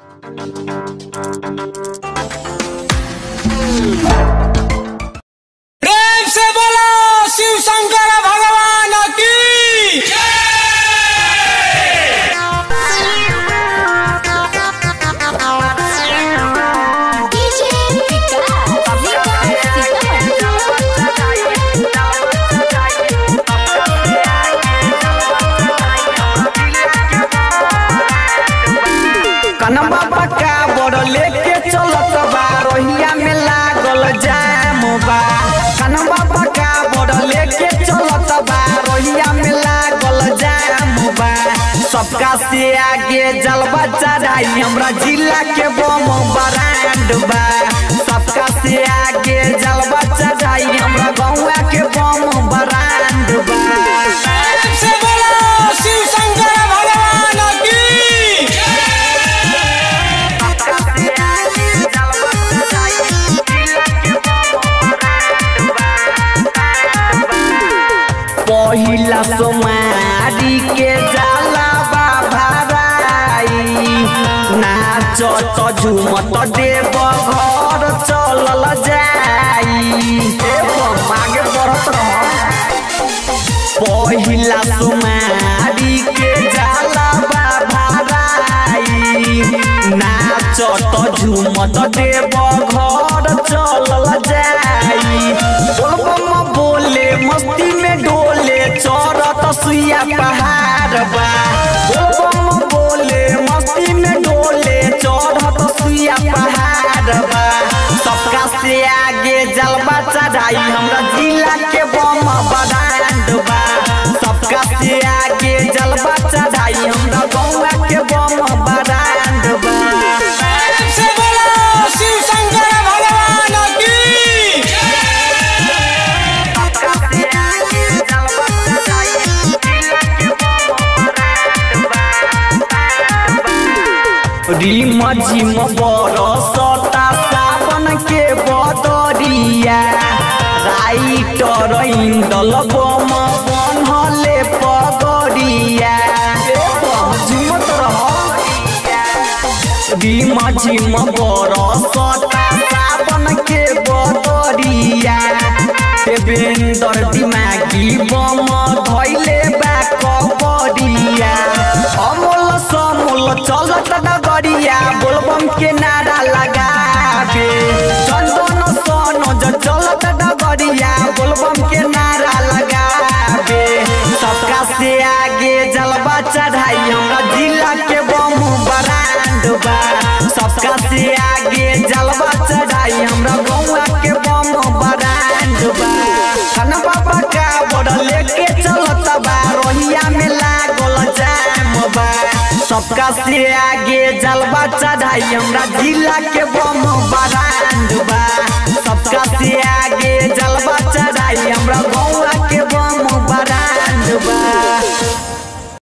प्रेम से बोलो शिव शंकर भगवान की डीजे विकास विकास कनवा बका बड़ लेके चलत बा रोहिया में लागल जाम बा कनवा बका बड़ लेके चलत बा रोहिया में लागल जाम बा सबका से आगे जलवा चढ़ाई हमरा जिला के बम ब्रांड बा सबका से आगे जलवा चढ़ाई हमरा गौवा के बम ब्रांड बा प्रेम से बोलो शिव शंकर भगवान की पहिला सोमारी के जाला बाभाराई नाच त झुमत देव घर चलल जाई ए आगे बढ़त रह पहिला सोमारी के जाला बाभाराई नाच त झुमत देव घर चलल जाई बोलबम बोले मस्ती में डोले चढ़त सुइया पहाड़ बा बोलबम बोले मस्ती में डोले चढ़त सुइया पहाड़ बा सबका से आगे जलवा चढ़ाई हमरा जिला के बम ब्रांड बा सबका से आगे जलवा चढ़ाई हमरा गौवा के बम ब्रांड बा प्रेम से बोलो शिव शंकर भगवान की रिम झिम बरसता सावन के बदरिया राइटर इंदल बम बनहले पगरिया ए बम झुमत रह रिम झिम बरसता सावन के बदरिया देवेंद्र दिमागी बम धैले बा कबरिया अमोल समोल चलत डगरिया बोलबम के नारा लगाबे चंदन सनोज चलत डगरिया बोलबम के नारा लगाबे सबका से आगे जलवा चढ़ाई हमरा जिला के बम ब्रांड बा सबका से आगे जलवा चढ़ाई हमरा गौवा के बम ब्रांड बा खाना बाबा का बड़ लेके चलत बा रोहिया में लागल जाम बा सबका से आगे जलवा चढ़ाई हमरा जिला के बम ब्रांड बा सबका